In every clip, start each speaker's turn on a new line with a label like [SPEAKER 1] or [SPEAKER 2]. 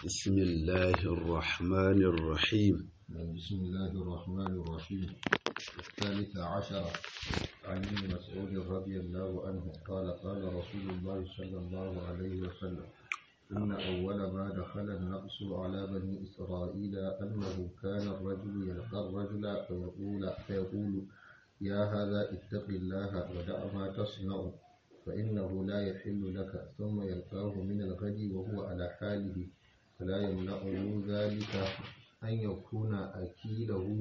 [SPEAKER 1] بسم الله الرحمن الرحيم
[SPEAKER 2] بسم الله الرحمن الرحيم الثالث عشر عن ابن مسعود رضي الله عنه قال قال رسول الله صلى الله عليه وسلم إن أول ما دخل النقص على بني إسرائيل أنه كان الرجل يلقى الرجل فيقول, فيقول يا هذا اتق الله ودع ما تصنع فإنه لا يحل لك ثم يلقاه من الغد وهو على حاله فلا يمنعه ذلك أن يكون أكيله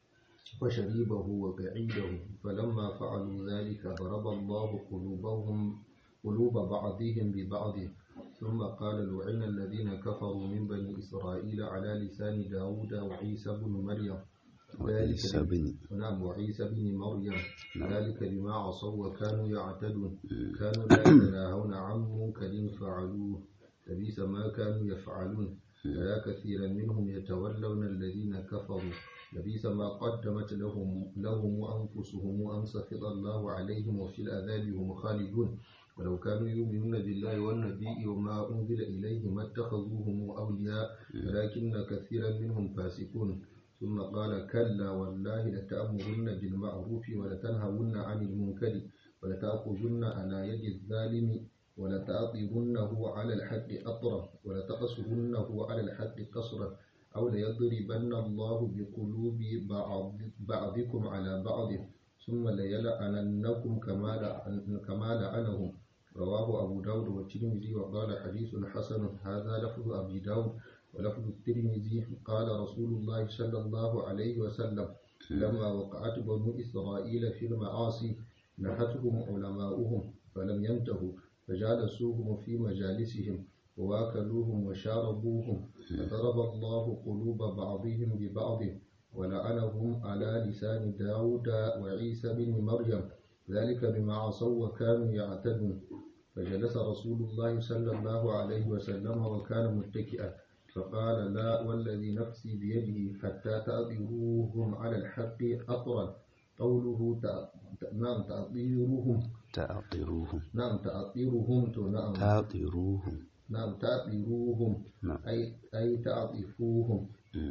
[SPEAKER 2] وشريبه وبعيده فلما فعلوا ذلك ضرب الله قلوبهم قلوب بعضهم ببعض ثم قال لعن الذين كفروا من بني إسرائيل على لسان داود وعيسى بن مريم
[SPEAKER 1] وعيسى بن
[SPEAKER 2] نعم وعيسى بن مريم ذلك بما عصوا وكانوا يعتدون كانوا لا يتناهون عن منكر فعلوه لبئس ما كانوا يفعلون فيا كثيرا منهم يتولون الذين كفروا لبئس ما قدمت لهم لهم أنفسهم أن سخط الله عليهم وفي العذاب هم خالدون ولو كانوا يؤمنون بالله والنبي وما أنزل إليه ما اتخذوهم أولياء ولكن كثيرا منهم فاسقون ثم قال كلا والله لتأمرن بالمعروف ولتنهون عن المنكر ولتأخذن على يد الظالم ولتأطرنه على الحق أطرا ولتقصرنه على الحق قصرا أو ليضربن الله بقلوب بعض بعضكم على بعض ثم ليلعننكم كما لعن كما لعنهم رواه أبو داود والترمذي وقال حديث حسن هذا لفظ أبي داود ولفظ الترمذي قال رسول الله صلى الله عليه وسلم لما وقعت بنو إسرائيل في المعاصي نهتهم علماؤهم فلم ينتهوا فجالسوهم في مجالسهم وواكلوهم وشاربوهم فضرب الله قلوب بعضهم ببعض ولعنهم على لسان داود وعيسى بن مريم ذلك بما عصوا وكانوا يعتدون فجلس رسول الله صلى الله عليه وسلم وكان متكئا فقال لا والذي نفسي بيده حتى تأطيروهم على الحق أطرا قوله نعم تأطيروهم
[SPEAKER 1] تعطروهم
[SPEAKER 2] نعم تأطيرهم نعم
[SPEAKER 1] تعطروهم
[SPEAKER 2] نعم تعطيروهم
[SPEAKER 1] نعم.
[SPEAKER 2] أي أي تعطفوهم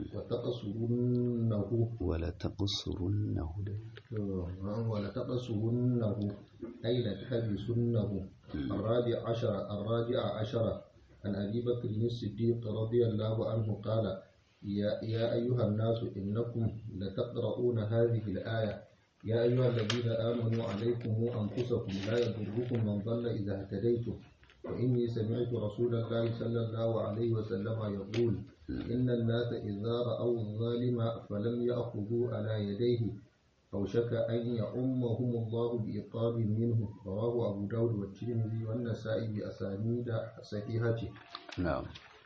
[SPEAKER 2] وتقصرنه
[SPEAKER 1] ولتقصرنه
[SPEAKER 2] نعم ولتقصرنه أي لتحبسنه الرابع عشر الرابع عشر عن أبي بكر الصديق رضي الله عنه قال يا, يا أيها الناس إنكم لتقرؤون هذه الآية يا أيها الذين آمنوا عليكم أنفسكم لا يضركم من ضل إذا اهتديتم وإني سمعت رسول الله صلى الله عليه وسلم يقول إن الناس إذا رأوا الظالم فلم يأخذوا على يديه أوشك أن يؤمهم الله بإقاب منه رواه أبو داود والترمذي والنسائي بأسانيد صحيحة
[SPEAKER 1] نعم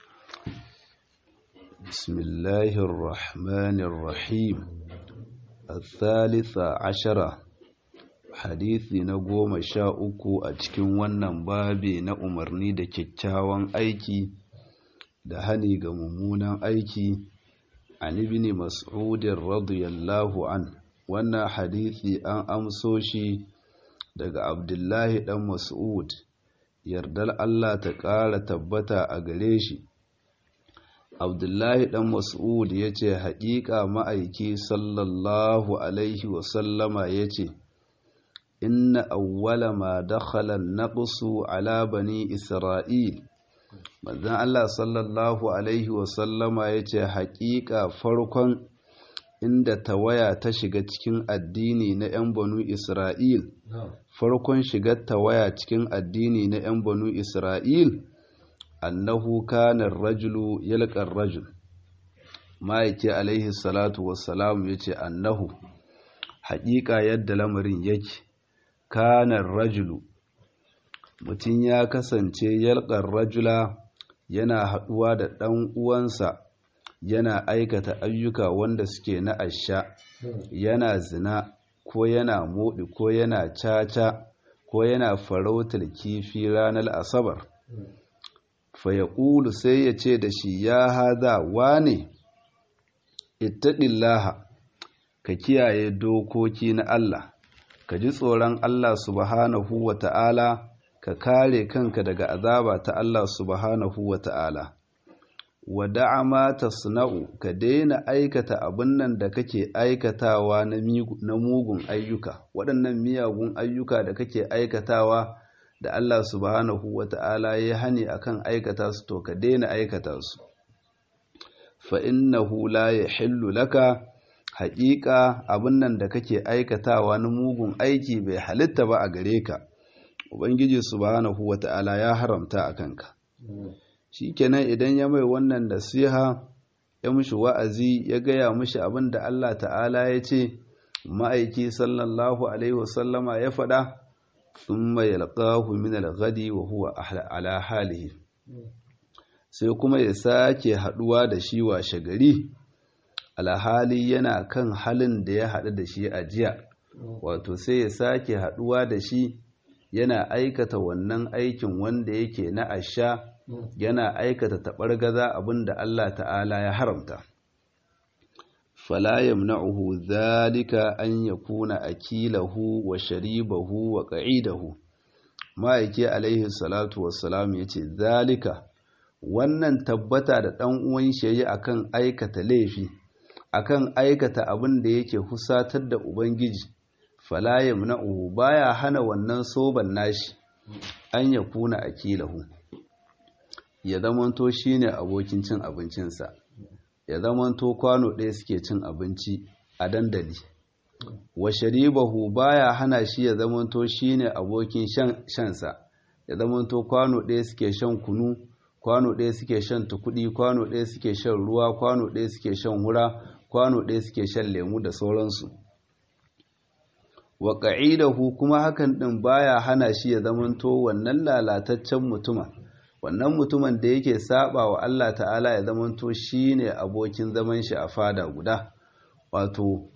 [SPEAKER 1] بسم الله الرحمن الرحيم الثالث عشرة hadisi na goma sha uku a cikin wannan babi na umarni da kyakkyawan aiki da hani ga mummunan aiki an ibn mas'udin radiyallahu an wannan hadisi an amso shi daga abdullahi dan mas'ud yardar Allah ta ƙara tabbata a gare shi abdullahi dan mas'ud ya ce haƙiƙa ma'aiki sallallahu alaihi wasallama ya ce inna awwala ma dakhala naqsu ala bani isra'il manzon Allah sallallahu alaihi wasallama ya ce haƙiƙa farkon inda tawaya ta shiga cikin addini na 'yan banu isra'il farkon shigar tawaya cikin addini na 'yan banu isra'il annahu kana rajulu yalqar rajul ma'aiki alaihi salatu wassalam yace annahu haƙiƙa yadda lamarin yake kana rajulu mutum ya kasance yalqar rajula yana haɗuwa da ɗan uwansa yana aikata ayyuka wanda suke na asha yana zina ko yana moɗi ko yana caca ko yana farautar kifi ranar asabar fayaƙulu sai ya ce da shi ya haza wane ittaɗillaha ka kiyaye dokoki na Allah ka ji tsoron Allah subhanahu wa ta'ala ka kare kanka daga azaba ta Allah subhanahu wa ta'ala wa da'a ma tasna'u ka daina aikata abin nan da kake aikatawa na mugun ayyuka waɗannan miyagun ayyuka da kake aikatawa da Allah subhanahu wata'ala ya hani akan aikata su to ka daina aikata su fa innahu la yahillu laka haƙiƙa abin nan da kake aikatawa na mugun aiki bai halitta ba a gare ka ubangiji subhanahu wata'ala ya haramta a kanka shikenan idan ya mai wannan nasiha ya mushi wa'azi ya gaya mushi abin da Allah ta'ala ya ce ma'aiki sallallahu alaihi wasallama ya faɗa thumma yalqahu min al-ghadi wa huwa ala halihi sai kuma ya sake haduwa da shi washe gari alhali yana kan halin da ya haɗu da shi a jiya wato sai ya sake haduwa da shi yana aikata wannan aikin wanda yake na asha yana aikata taɓargaza abin da Allah ta'ala ya haramta fala yamna'uhu dhalika an yakuna akilahu wa sharibahu wa qa'idahu ma'aiki alaihi salatu wassalam yace zalika wannan tabbata da dan uwan shi yayi akan aikata laifi akan aikata abin da yake husatar da ubangiji fala yamna'uhu baya hana wannan soban nashi an yakuna akilahu ya zamanto shine abokin cin abincinsa ya zamanto kwano ɗaya suke cin abinci a dandali wa sharibahu baya hana shi ya zamanto shine abokin shansa ya zamanto kwano ɗaya suke shan kunu kwano ɗaya suke shan tukudi kwano ɗaya suke shan ruwa kwano ɗaya suke shan hura kwano ɗaya suke shan lemu da sauransu wa ƙa'idahu kuma hakan ɗin baya hana shi ya zamanto wannan lalataccen mutuma wannan mutumin da yake saba wa Allah ta'ala ya zamanto shine abokin zaman shi a fada guda wato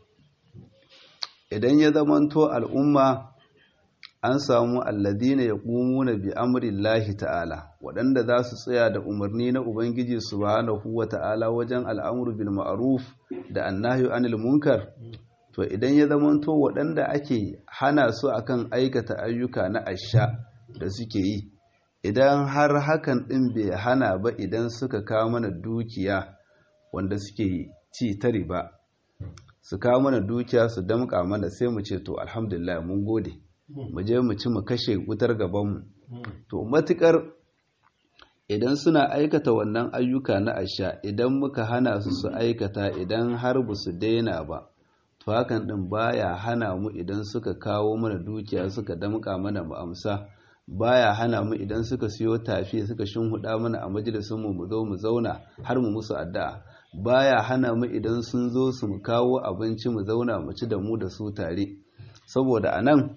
[SPEAKER 1] idan ya zamanto al'umma an samu alladina ya na bi amrillahi ta'ala waɗanda za su tsaya da umarni na ubangiji subhanahu wa ta'ala wajen al'amuru bil ma'ruf da annahyu anil munkar to idan ya zamanto waɗanda ake hana su akan aikata ayyuka na asha da suke yi idan har hakan ɗin bai hana ba idan suka kawo mana dukiya wanda suke ci ta riba su kawo mana dukiya su damƙa mana sai mu ce to alhamdulillah mun gode mu je mu ci mu kashe wutar gabanmu to matukar idan suna aikata wannan ayyuka na asha idan muka hana su su aikata idan har ba su daina ba to hakan ɗin baya hana mu idan suka kawo mana dukiya suka damƙa mana mu amsa baya hana mu idan suka siyo tafi suka shinhuda mana a majalisun mu zo mu zauna har mu musu addu'a baya hana mu idan sun zo su mu kawo abinci mu zauna mu ci da mu da su tare saboda anan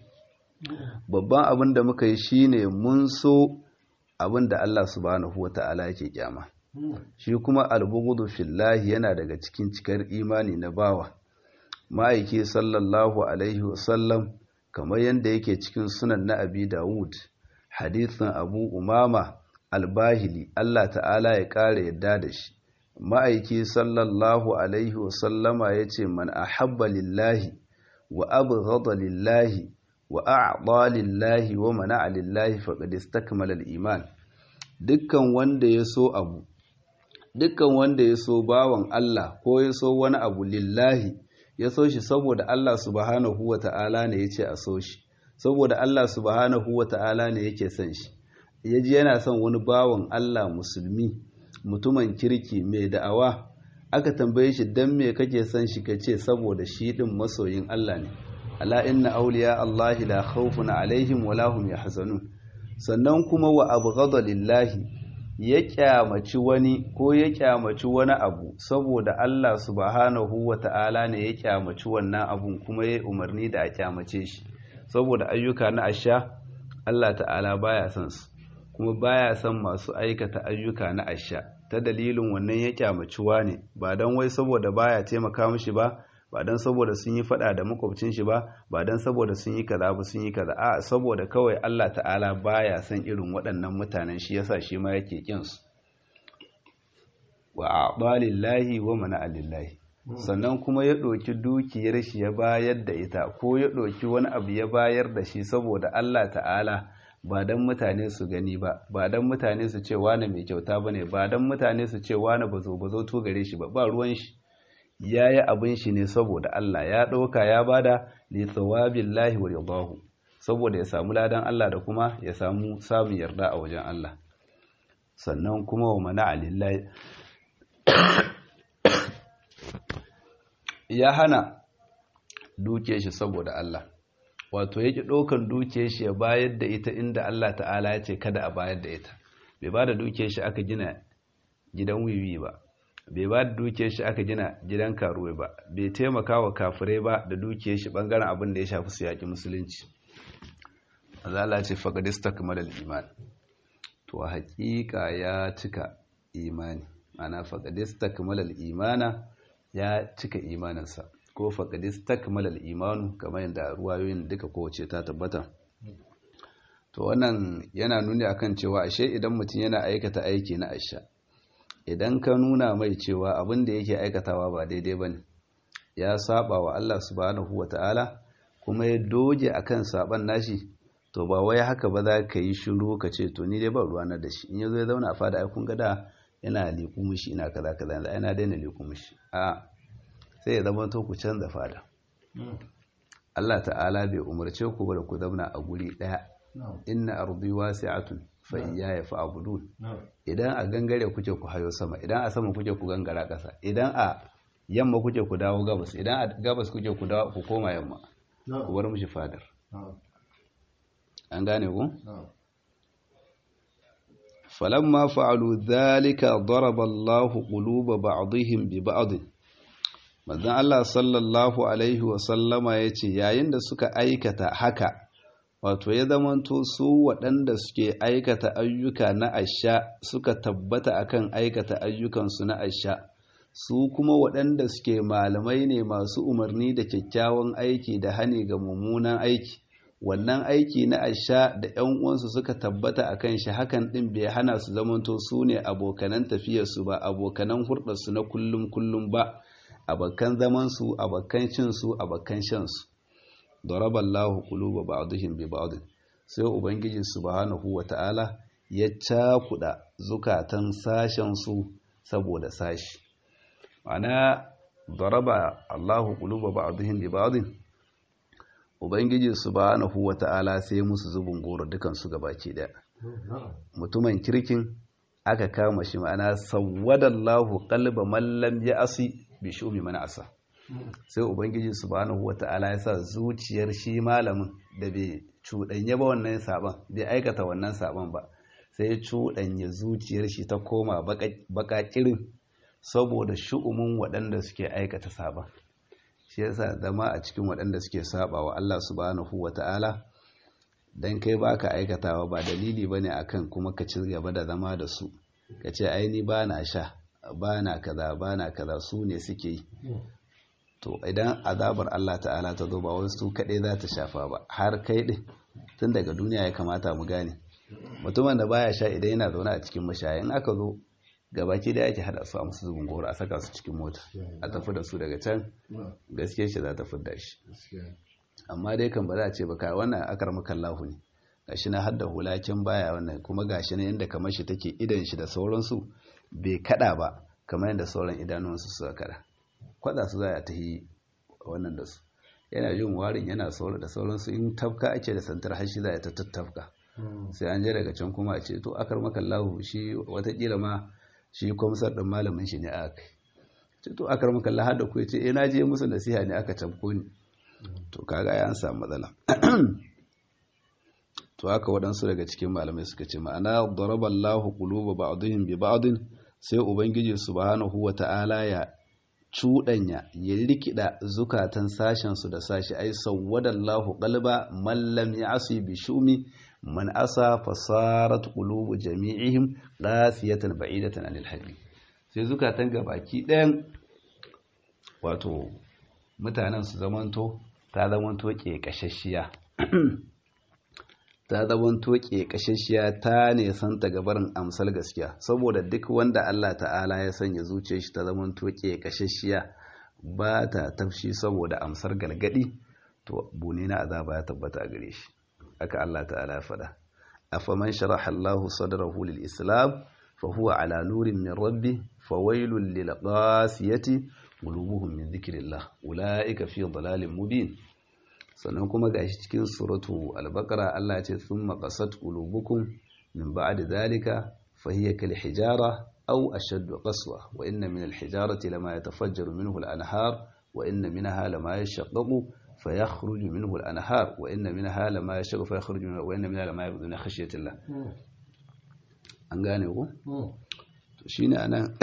[SPEAKER 1] babban abin da muka yi shine mun so abin da Allah subhanahu wata'ala yake kyama shi kuma albughdu fillahi yana daga cikin cikar imani na bawa ma'aiki sallallahu alaihi wasallam kamar yadda yake cikin sunan na abi dawud hadithin abu umama albahili Allah ta'ala ya ƙara yadda da shi ma'aiki sallallahu alaihi wasallama ya ce man ahabba lillahi wa abghada lillahi wa a'ta lillahi wa mana'a lillahi faqad istakmala al-iman dukkan wanda ya so abu dukkan wanda ya so bawan Allah ko ya so wani abu lillahi ya so shi saboda Allah subhanahu wa ta'ala ne ya ce a so shi saboda Allah subhanahu wa ta'ala ne yake son shi ya ji yana son wani bawan Allah musulmi mutumin kirki mai da'awa aka tambaye shi don me kake son shi ka ce saboda shi ɗin masoyin Allah ne ala inna auliya Allah la khawfun alaihim wa lahum yahzanun sannan kuma wa abghada lillahi ya kyamaci wani ko ya kyamaci wani abu saboda Allah subhanahu wa ta'ala ne ya kyamaci wannan abun kuma ya umarni da a kyamace shi saboda ayyuka na asha Allah ta'ala baya son su kuma baya son masu aikata ayyuka na asha ta dalilin wannan ya kyamaci ne ba don wai saboda baya taimaka mishi ba ba don saboda sun yi fada da makwabcin shi ba ba don saboda sun yi kaza ba sun yi kaza a saboda kawai Allah ta'ala baya son irin waɗannan mutanen shi yasa shi ma yake kin su wa a'dalillahi wa mana'alillahi sannan kuma ya ɗauki dukiyar shi ya bayar da ita ko ya ɗauki wani abu ya bayar da shi saboda Allah ta'ala ba don mutane su gani ba ba don mutane su ce wane mai kyauta ba ne ba don mutane su ce wane ba zo ba zo to gare shi ba ba ruwan shi ya yi abin shi ne saboda Allah ya ɗauka ya bada li tsawabin lahi wa ridahu saboda ya samu ladan Allah da kuma ya samu samun yarda a wajen Allah sannan kuma wa mana alillahi ya hana duke shi saboda Allah wato yake ɗaukan duke shi ya bayar da ita inda Allah ta'ala ya ce kada a bayar da ita bai ba da duke shi aka gina gidan wiwi ba bai ba da duke shi aka gina gidan karuwa ba bai taimaka wa kafirai ba da duke shi bangaren abin da ya shafi su yaƙi musulunci azala ce faƙadista kamar iman to haƙiƙa ya cika imani ana faƙadista kamar imana ya cika imaninsa ko faƙadis takmalal imanu kamar yadda ruwayoyin duka kowace ta tabbata to wannan yana nuni akan cewa ashe idan mutum yana aikata aiki na asha idan ka nuna mai cewa abin da yake aikatawa ba daidai bane ya saba wa Allah subhanahu wata'ala kuma ya doge akan saban nashi to ba wai haka ba za ka yi shiru ka ce to ni dai ba ruwa da shi in yazo ya zauna a fada ai kun ga da yana liku mishi ina kaza kaza yana daina liku mishi a sai ya zama to ku canza fada Allah ta'ala bai umarce ku ba da ku zauna a guri daya inna ardi wasi'atun fa iyaya fa'budun idan a gangare kuke ku hayo sama idan a sama kuke ku gangara kasa idan a yamma kuke ku dawo gabas idan a gabas kuke ku dawo ku koma yamma ku bar mishi fadar an gane ku falamma fa'alu dhalika daraba Allahu quluba ba'dihim bi ba'd manzon Allah sallallahu alaihi wa sallama yace yayin da suka aikata haka wato ya zamanto su waɗanda suke aikata ayyuka na asha suka tabbata akan aikata ayyukansu na asha su kuma waɗanda suke malamai ne masu umarni da kyakkyawan aiki da hani ga mummunan aiki wannan aiki na asha da ‘yan uwansu suka tabbata a kan shi hakan ɗin bai hana su zamanto su ne abokanan tafiyarsu ba abokanan hurɗarsu na kullum kullum ba abokan zamansu abokan cinsu abokan shansu daraballahu quluba ba'dihim bi ba'd sai ubangiji subhanahu wata'ala ya cakuda zukatan sashen su saboda sashi ana daraba Allahu quluba ba'dihim bi ba'd ubangiji subhanahu wata'ala sai musu zubin goro dukan su gabaki daya mutumin kirkin aka kama shi ma'ana sawwadallahu qalba man lam ya'si bi shumi man asa sai ubangiji subhanahu wata'ala ya sa zuciyar shi malamin da bai cuɗanya ba wannan saban bai aikata wannan saban ba sai ya cuɗanya zuciyar shi ta koma baƙaƙirin saboda shu'umin waɗanda suke aikata saban shi yasa zama a cikin waɗanda suke saba wa Allah subhanahu wata'ala dan kai baka aikatawa ba dalili bane akan kuma ka ci gaba da zama da su ka ce ai ni bana sha bana kaza bana kaza su ne suke yi to idan azabar Allah ta'ala ta zo ba wasu kaɗai za ta shafa ba har kai ɗin tun daga duniya ya kamata mu gane mutumin da baya sha idan yana zaune a cikin mashaya in aka zo gabaki da yake hada su a musu zubin goro a saka su cikin mota a tafi da su daga can gaske shi za ta fidda shi amma dai kan ba za a ce ba kai wannan akar makallahu ne gashi na hadda hulakin baya wannan kuma gashi ne inda kamar shi take idan shi da sauransu bai kada ba kamar yadda sauran idanunsu suka kada kwada su za a tahi wannan da su yana jin warin yana saura da sauransu in tafka ake da santar hashi za a ta tattafka sai an je daga can kuma a ce to akar makallahu shi watakila ma shi kwamsar ɗin malamin shi ne a kai ce to akar makallahu har da ku ce eh na je musu nasiha ne aka tabko ni to kaga ya an samu matsala to haka waɗansu daga cikin malamai suka ce ma'ana daraballahu quluba ba'dihim bi ba'din sai ubangiji subhanahu wata'ala ya cuɗanya ya rikida zukatan sashensu da sashi ai sawwadallahu qalba man lam ya'si bi shumi man asa fasarat qulubu jami'ihim qasiyatan ba'idatan anil haqqi sai zukatan gabaki ɗayan wato mutanen su zamanto ta zamanto kekashashiya ta zamanto kekashashiya ta ne santa gabarin amsal gaskiya saboda duk wanda Allah ta'ala ya sanya zuciyar shi ta zamanto kekashashiya ba ta tafshi saboda amsar galgadi to bune na azaba ya tabbata a gare shi aka Allah ta'ala ya faɗa afaman sharaha Allahu sadrahu lil islam fa huwa ala nurin min rabbi fawailul lil qasiyati qulubuhum min dhikrillah ulaika fi dalalin mubin sannan kuma gashi cikin suratu al-baqara Allah ya ce thumma qasat qulubukum min ba'di dhalika fahiya kal hijara aw ashaddu qaswa wa inna min al-hijarati lama yatafajjaru minhu al-anhar wa inna minha lama yashaqqaqu fayakhruju minhu al-anhar wa inna minha lama yashaqqaqu fayakhruju minhu wa inna minha lama yabdu min khashyati Allah an gane ku to shine anan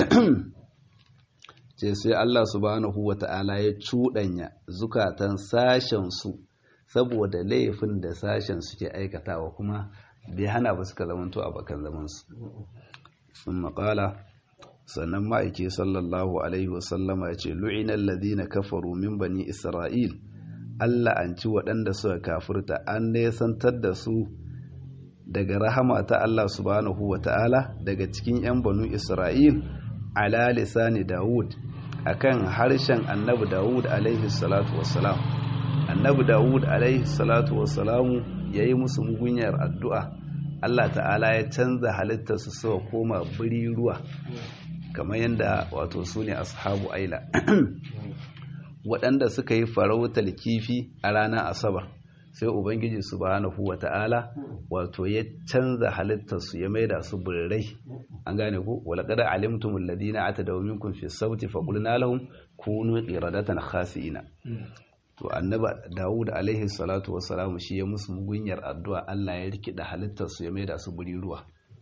[SPEAKER 1] ce sai Allah subhanahu wata'ala ya cuɗanya zukatan sashen su saboda laifin da sashen suke aikatawa kuma bai hana ba suka zamanto a bakan zamansu sun maƙala sannan ma'aiki sallallahu alaihi wasallama ya ce lu'inan ladina kafaru min bani isra'il Allah an ci waɗanda suka kafurta an nesantar da su daga rahama ta Allah subhanahu wa ta'ala daga cikin 'yan banu isra'il ala lisani dawud akan harshen annabi dawud alaihi salatu wassalam annabi dawud alaihi salatu wassalamu ya yi musu mugunyar addu'a Allah ta'ala ya canza halittarsu suka koma biri ruwa kamar yadda wato su ne ashabu aila waɗanda suka yi farautar kifi a ranar asabar sai ubangiji subhanahu wa ta'ala wato ya canza halittarsu ya maida su birrai an gane ku walaqad alimtumul ladina atadaw minkum fi sawti faqulna lahum kunu qiradatan khasi'ina to annaba Dawud alaihi salatu wassalam shi ya musu mugunyar addu'a Allah ya rikida halittar su ya maida su buri ruwa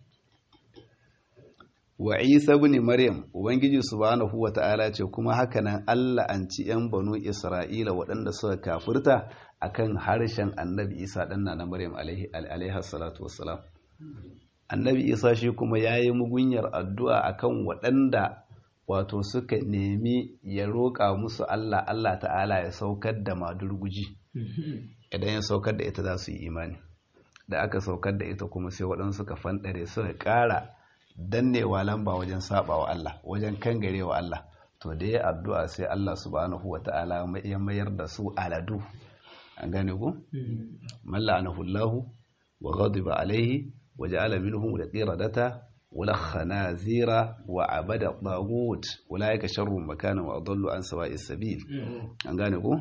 [SPEAKER 1] wa Isa ibn Maryam ubangiji subhanahu wata'ala ce kuma hakanan Allah an ci yan banu Isra'ila waɗanda suka kafirta akan harshen annabi Isa dan na Maryam alaihi alaihi salatu wassalam annabi Isa shi kuma yayi mugunyar addu'a akan waɗanda wato suka nemi ya roƙa musu Allah Allah ta'ala ya saukar da madurguji idan ya saukar da ita za su yi imani da aka saukar da ita kuma sai waɗansu suka fanɗare suka ƙara dannewa lamba wajen saɓawa Allah wajen kangarewa Allah to da ya addu'a sai Allah subhanahu wa ta'ala ya mayar da su aladu an gane ku malla anahullahu wa ghadiba alaihi wa ja'ala minhum al-qiradata والخنازير وعبد الطاغوت اولئك شر مكانا واضل عن سواء السبيل an gane ko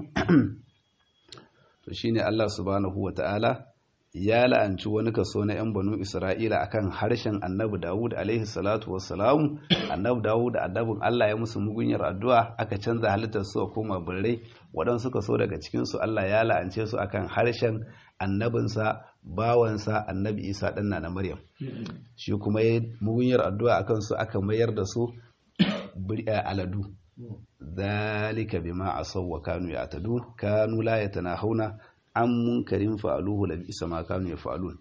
[SPEAKER 1] to shine Allah subhanahu wataala ya la'anci wani kaso na yan banu Isra'ila akan harshen Annabi Dawud alaihi salatu wassalam Annabi Dawud annabin Allah ya musu mugunyar addu'a aka canza halittar su koma birrai waɗansu kaso daga cikin su Allah ya la'ance su akan harshen annabinsa bawansa annabi isa ɗan na maryam shi kuma ya mugunyar addu'a a kansu aka mayar da su aladu zalika bima asaw wa kanu ya'tadun kanu la yatanahuna an munkarin fa'aluhu la bisa ma kanu yaf'alun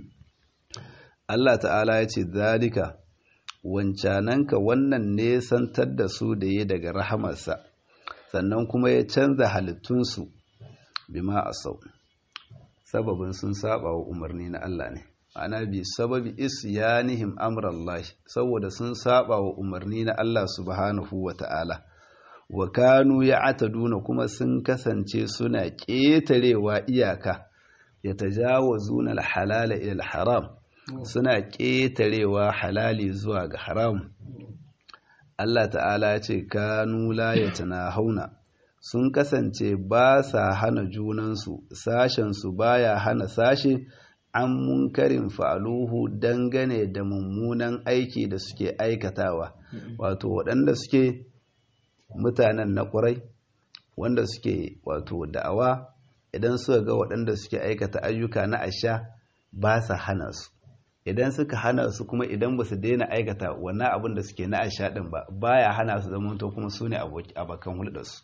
[SPEAKER 1] Allah ta'ala ya ce zalika wancananka wannan nesantar da su da ya daga rahamarsa sannan kuma ya canza halittunsu bima asaw sababin sun saba wa umarni na Allah ne ana bi sababi isyanihim amrallahi saboda sun saba wa umarni na Allah subhanahu wa ta'ala wa kanu ya'taduna kuma sun kasance suna ƙetarewa iyaka yatajawazuna al-halala ila al-haram suna ƙetarewa halali zuwa ga haram Allah ta'ala ya ce kanu la yatanahuna sun kasance ba sa hana junansu sashensu baya hana sashe an munkarin fa'aluhu dangane da mummunan aiki da suke aikatawa wato waɗanda suke mutanen na ƙwarai wanda suke wato da'awa idan suka ga waɗanda suke aikata ayyuka na asha ba sa hana su idan suka hana su kuma idan ba su daina aikata wannan abin da suke na asha ɗin ba baya hana su zamanto kuma su ne abokan hulɗarsu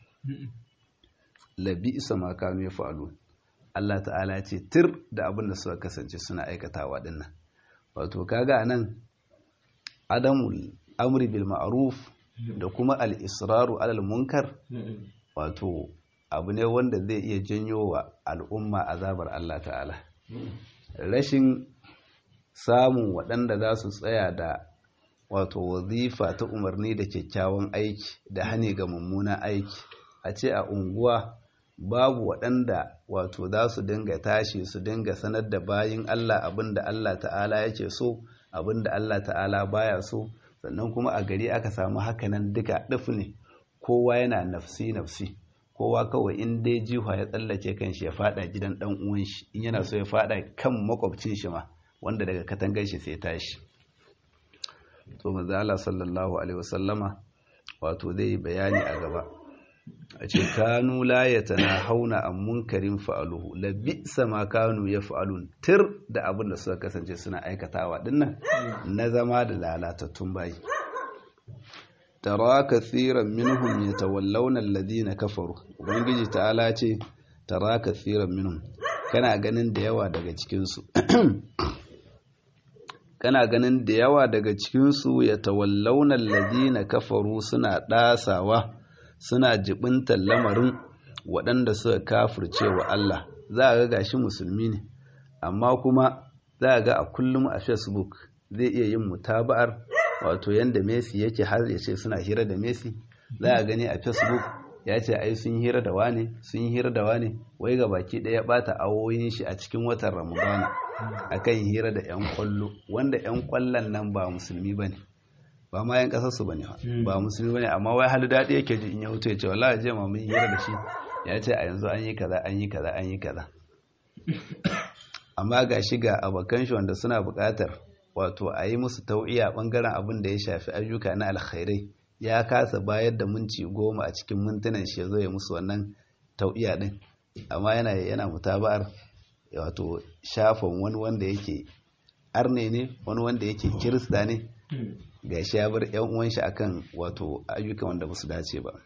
[SPEAKER 1] labi isa ma kanu ya fa'alu Allah ta'ala ce tir da abin da suka kasance suna aikatawa dinnan wato kaga nan adamul amri bil ma'ruf da kuma al-israru alal munkar wato abu ne wanda zai iya janyo wa al'umma azabar Allah ta'ala rashin samun waɗanda za su tsaya da wato wazifa ta umarni da kyakkyawan aiki da hane ga mummunan aiki a ce a unguwa babu waɗanda wato za su dinga tashi su dinga sanar da bayin Allah abin da Allah ta'ala yake so abin da Allah ta'ala baya so sannan kuma a gari aka samu hakanan duka ɗif ne kowa yana nafsi nafsi kowa kawai in dai jiha ya tsallake kan shi ya fada gidan dan uwan shi in yana so ya fada kan makwabcin shi ma wanda daga katangar shi sai tashi to manzo Allah sallallahu alaihi wasallama wato zai yi bayani a gaba a ce kanu la yatanahawna an munkarin fa'aluhu la bi'sa ma kanu yaf'alun tir da abin da suka kasance suna aikatawa dinnan na zama da lalatattun bayi tara kathiran minhum yatawallawna alladhina kafaru ubangiji ta'ala ce tara kathiran minhum kana ganin da yawa daga cikin su kana ganin da yawa daga cikin su yatawallawna alladhina kafaru suna dasawa suna jibintar lamarin waɗanda suka kafirce wa Allah za a ga gashi musulmi ne amma kuma za a ga a kullum a facebook zai iya yin mutaba'ar wato yanda Messi yake har ya ce suna hira da Messi za a gani a Facebook ya ce ai sun hira da wane sun hira da wane wai ga baki ɗaya bata awoyin shi a cikin watan Ramadana akan hira da yan kwallo wanda yan kwallon nan ba musulmi bane ba ma yan kasar su bane ba musulmi bane amma wai hali daɗi yake ji in ya wuce ya ce wallahi je ma mun hira da shi ya ce a yanzu an yi kaza an yi kaza an yi kaza amma ga shi ga abokan shi wanda suna buƙatar wato a yi musu tau'iya ɓangaren abin da ya shafi ayyuka na alkhairai ya kasa bayar da minci goma a cikin mintunan shi ya zo ya musu wannan tau'iya ɗin amma yana yana mutaba'ar wato shafin wani wanda yake arne ne wani wanda yake kirista ne ga shi ya bar yan uwan shi akan wato ayyuka wanda ba su dace ba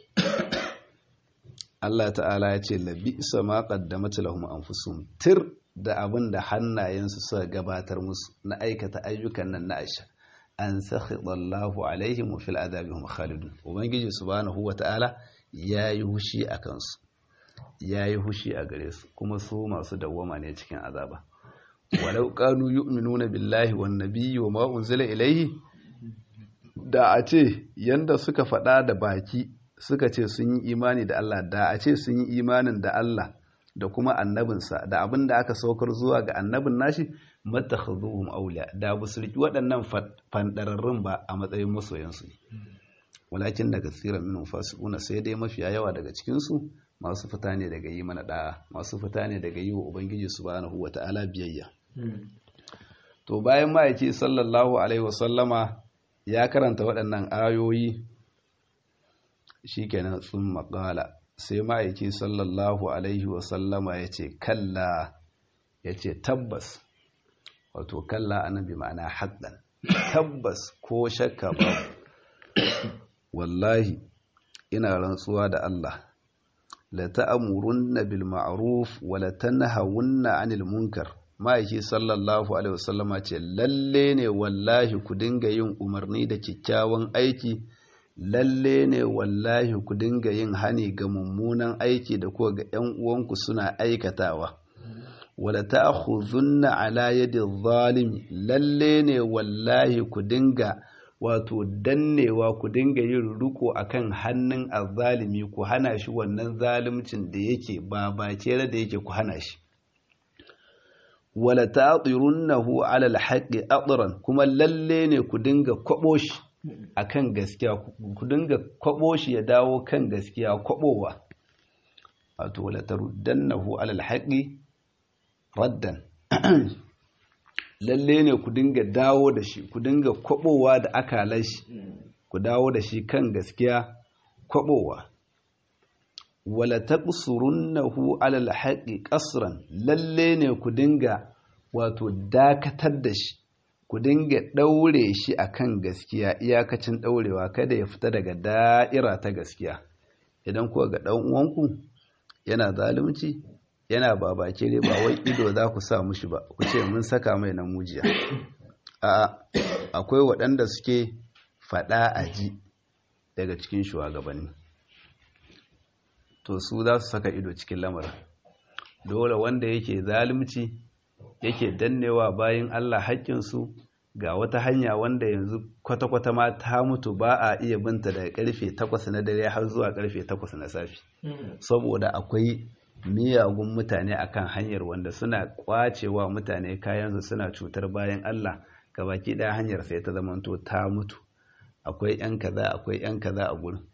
[SPEAKER 1] Allah ta'ala ya ce labi ma qaddamat lahum anfusuhum tir da abin da hannayensu suka gabatar musu na aikata ayyukan nan na aisha an sakhidallahu alaihim wa fil adabihum khalidun ubangiji subhanahu wata'ala yayi hushi a kansu yayi hushi a gare su kuma su masu dawwama ne cikin azaba walau kanu yu'minuna billahi wan nabiyyi wa ma unzila ilaihi da a ce yanda suka faɗa da baki suka ce sun yi imani da Allah da a ce sun yi imanin da Allah da kuma annabinsa da abin da aka saukar zuwa ga annabin nashi matakhaduhum awliya da bu su riki waɗannan fandararrun ba a matsayin masoyansu ne walakin daga tsiran minhum fasiquna sai dai mafiya yawa daga cikin su masu fita ne daga yi mana da'a masu fita ne daga yi wa ubangiji subhanahu wata'ala biyayya to bayan ma'aiki sallallahu alaihi wasallama ya karanta waɗannan ayoyi shikenan sun maƙala sai ma'aiki sallallahu alaihi wasallama ya ce kalla ya ce tabbas wato kalla annabi ma'ana haɗin tabbas ko shakka ba wallahi ina rantsuwa da Allah la ta'murunna bil ma'ruf wa la tanhawunna 'anil munkar ma'aiki sallallahu alaihi wasallama ce lalle ne wallahi ku dinga yin umarni da kyakkyawan aiki lalle ne wallahi ku dinga yin hani ga mummunan aiki da kuwa ga ‘yan uwanku suna aikatawa wala ta'khudhunna ala yadi zalimi lalle ne wallahi ku dinga wato dannewa ku dinga yin riko akan hannun azzalimi ku hana shi wannan zalimcin da yake ba bacere da yake ku hana shi wala ta'tirunnahu ala alhaqqi atran kuma lalle ne ku dinga kwabo shi akan gaskiya ku dinga kwabo shi ya dawo kan gaskiya kwabowa wato la taruddannahu ala alhaqi raddan lalle ne ku dinga dawo da shi ku dinga kwabowa da akalan shi ku dawo da shi kan gaskiya kwabowa wala taqsurunnahu ala alhaqi qasran lalle ne ku dinga wato dakatar da shi ku dinga ɗaure shi a kan gaskiya iyakacin ɗaurewa kada ya fita daga da'ira ta gaskiya idan kuwa ga ɗan uwanku yana zalunci yana babake ne ba wai ido za ku sa mushi ba ku ce mun saka mai na mujiya a akwai waɗanda suke faɗa a ji daga cikin shugabanni to su za su saka ido cikin lamarin dole wanda yake zalunci yake dannewa bayan Allah haƙƙinsu ga wata hanya wanda yanzu kwata-kwata ma ta mutu ba a iya binta daga karfe 8 na dare har zuwa karfe 8 na safi saboda akwai miyagun mutane akan hanyar wanda suna kwacewa mutane kayansu suna cutar bayan Allah gabaki ɗaya hanyar sai ta zamanto ta mutu akwai 'yan kaza akwai 'yan kaza a gurin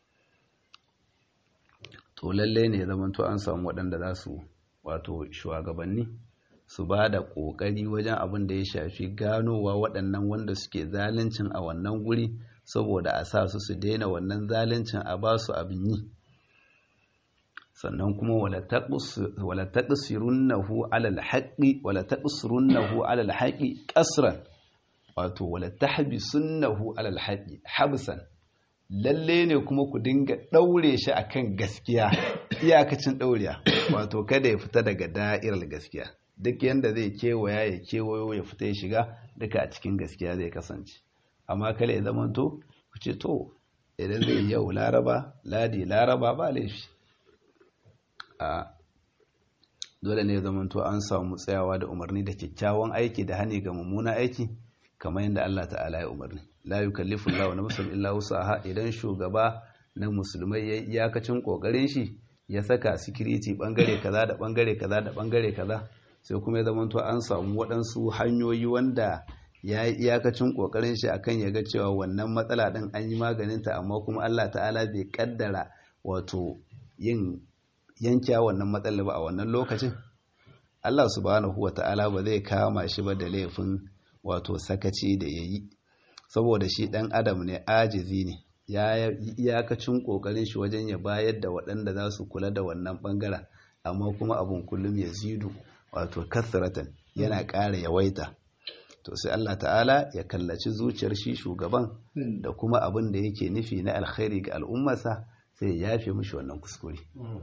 [SPEAKER 1] to lalle ne zamanto an samu waɗanda za su wato shugabanni su ba da ƙoƙari wajen abin da ya shafi ganowa waɗannan wanda suke zaluncin a wannan guri saboda a sa su su daina wannan zaluncin a ba su abin yi sannan kuma wala taqsirunnahu alal haqqi wala taqsirunnahu alal haqqi qasran wato wala tahbisunnahu alal haqqi habsan lalle ne kuma ku dinga daure shi akan gaskiya iyakacin dauriya wato kada ya fita daga da'irar gaskiya duk yanda zai kewaya ya kewayo ya fita ya shiga duka a cikin gaskiya zai kasance amma kale ya zamanto ku ce to idan zai yau laraba ladi laraba ba laifi a dole ne zamanto an samu tsayawa da umarni da kyakkyawan aiki da hani ga mummuna aiki kamar yadda Allah ta'ala ya umarni la yukallifu Allahu nafsan illa wusaha idan shugaba na musulmai ya iyakacin kokarin shi ya saka security bangare kaza da bangare kaza da bangare kaza sai kuma ya zamanto an samu waɗansu hanyoyi wanda ya yi iyakacin kokarin shi akan ya ga cewa wannan matsala din an yi maganinta amma kuma Allah ta'ala bai kaddara wato yin yankiya wannan matsala ba a wannan lokacin Allah subhanahu wa ta'ala ba zai kama shi ba da laifin wato sakaci da ya yi saboda shi ɗan adam ne ajizi ne ya yi iyakacin ƙoƙarin shi wajen ya bayar da waɗanda za su kula da wannan ɓangaren amma kuma abin kullum ya zidu wato kasratan yana ƙara yawaita to sai Allah ta'ala ya kallaci zuciyar shi shugaban da kuma abin da yake nufi na alkhairi ga al'ummarsa sai ya yafe mishi wannan kuskure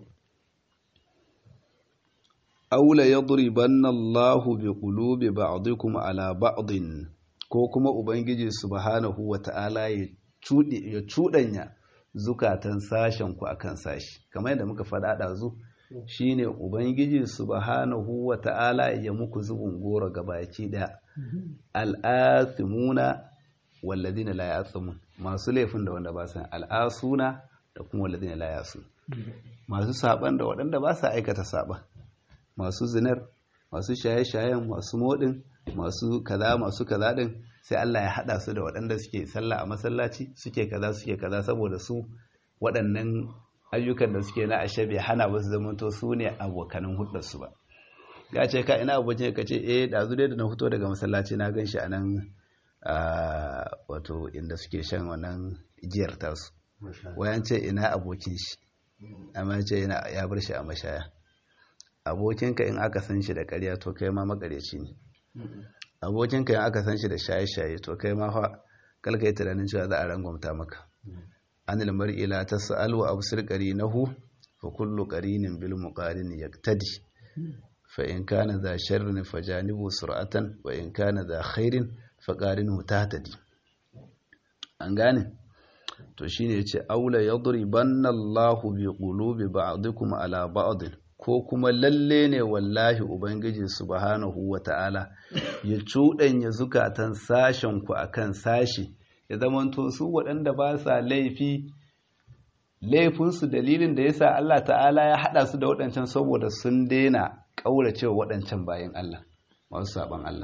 [SPEAKER 1] aula yadribanna Allahu bi qulubi ba'dikum ala ba'din ko kuma ubangiji subhanahu wata'ala ya cudi ya cudanya zukatan sashen ku akan sashi kamar yadda muka faɗa dazu shine ubangiji subhanahu wata'ala ya muku zubun goro gabaki da al'athimuna walladina la ya'thamun masu laifin da wanda ba san al'asuna da kuma walladina la ya'sun masu saban da waɗanda ba sa aikata saban masu zinar masu shaye-shayen masu modin masu kaza masu kaza din sai Allah ya hada su da waɗanda suke sallah a masallaci suke kaza suke kaza saboda su waɗannan ayyukan da suke na ashe bai hana ba su zamanto su ne abokanin hudar su ba ya ce ka ina abokin ka ce eh da dai da na fito daga masallaci na gan shi a nan wato inda suke shan wannan giyar tasu wayan ce ina abokin shi amma ce ya bar shi a mashaya abokinka in aka san shi da ƙarya to kai ma makareci ne abokinka in aka san shi da shaye-shaye to kai ma fa kalka yi tunanin cewa za a rangwamta maka anil mar'i la tas'al wa absir qarinahu fa kullu qarinin bil muqarin yaktadi fa in kana za sharrin fajanibu sur'atan wa in kana za khairin fa qarinuhu tahtadi an gane to shine yace aula yadribanna Allahu bi qulubi ba'dikum ala ba'd ko kuma lalle ne wallahi ubangiji subhanahu wata'ala ya cuɗanya zukatan sashen ku akan sashi ya zamanto su waɗanda ba sa laifi laifinsu dalilin da yasa Allah ta'ala ya haɗa su da waɗancan saboda sun daina ƙauracewa waɗancan bayan Allah masu saɓan Allah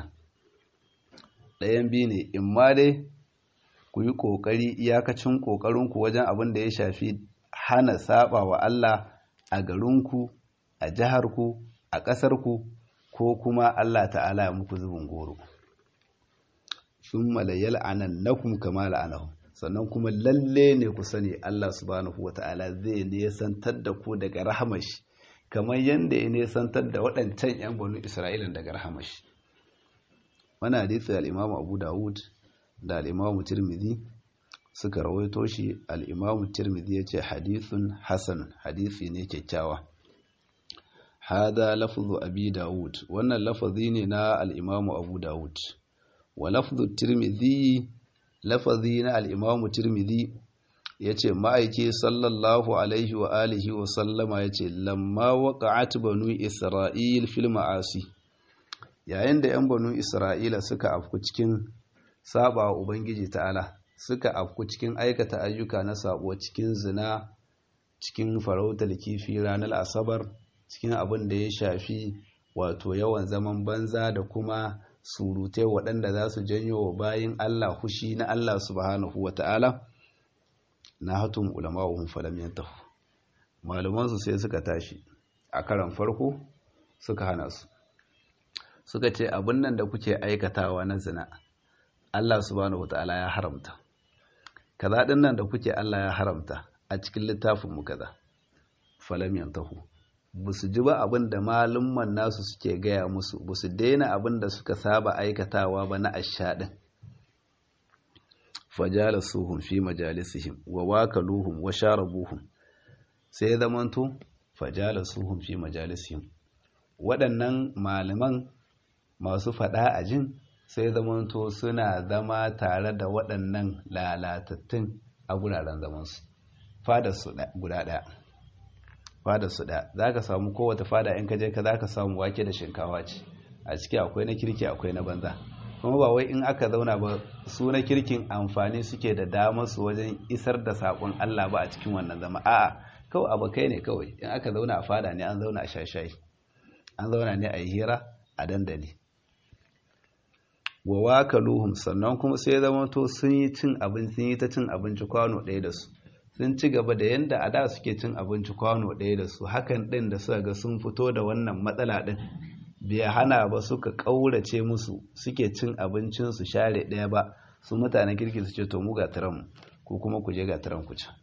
[SPEAKER 1] ɗayan biyu ne in ma dai ku yi ƙoƙari iyakacin ƙoƙarinku wajen abin da ya shafi hana saɓa wa Allah a garinku a jiharku a ƙasarku ko kuma Allah ta'ala ya muku zubin goro sun malayyal anan nakum kama la'anahu sannan kuma lalle ne ku sani Allah subhanahu wa ta'ala zai nesantar da ku daga rahamashi kamar yadda ya nesantar da waɗancan 'yan banu Isra'ila daga rahamashi wani hadisi al'imamu abu dawud da al'imamu tirmidhi suka rawaito shi al'imamu tirmidhi ya ce hadithun hasan hadisi ne kyakkyawa hada lafazu abi dawud wannan lafazi ne na al'imamu abu dawud wa lafazu tirmidhi lafazi na al'imamu tirmidhi ya ce ma'aiki sallallahu alaihi wa alihi wa sallama ya ce lamma waƙa'at banu isra'il fil ma'asi yayin da 'yan banu isra'ila suka afku cikin saba wa ubangiji ta'ala suka afku cikin aikata ayyuka na sabo cikin zina cikin farautar kifi ranar asabar cikin abin da ya shafi wato yawan zaman banza da kuma surutai waɗanda za su janyo wa bayin Allah hushi na Allah subhanahu wa ta'ala na hatun ulama'uhun falam yantahu malumansu sai suka tashi a karan farko suka hana su suka ce abin nan da kuke aikatawa na zina Allah subhanahu wa ta'ala ya haramta kaza ɗin nan da kuke Allah ya haramta a cikin littafinmu kaza falam yantahu ba su ji ba abin da malumman nasu suke gaya musu ba su daina abin da suka saba aikatawa ba na ashaɗin fajala suhun fi majalisihim wa wakaluhum wa sharabuhum sai zamanto fajala suhun fi majalisihim waɗannan malaman masu faɗa a jin sai zamanto suna zama tare da waɗannan lalatattun a guraren zamansu fadarsu guda ɗaya fada su ɗaya za ka samu kowace fada in ka je ka za ka samu wake da shinkawa ce a ciki akwai na kirki akwai na banza kuma ba wai in aka zauna ba su na kirkin amfani suke da damar su wajen isar da saƙon Allah ba a cikin wannan zama a'a kawai abokai ne kawai in aka zauna a fada ne an zauna a shashayi an zauna ne a yi hira a dandali wa wakaluhum sannan kuma sai zama to sun yi cin abinci sun yi ta cin abinci kwano ɗaya da su sun ci gaba da yadda a da suke cin abinci kwano ɗaya da su hakan ɗin da suka ga sun fito da wannan matsala ɗin bai hana ba suka ƙaurace musu suke cin abincinsu share ɗaya ba su mutanen kirki su ce to mu ga tiran ko kuma ku je ga tiran ku ci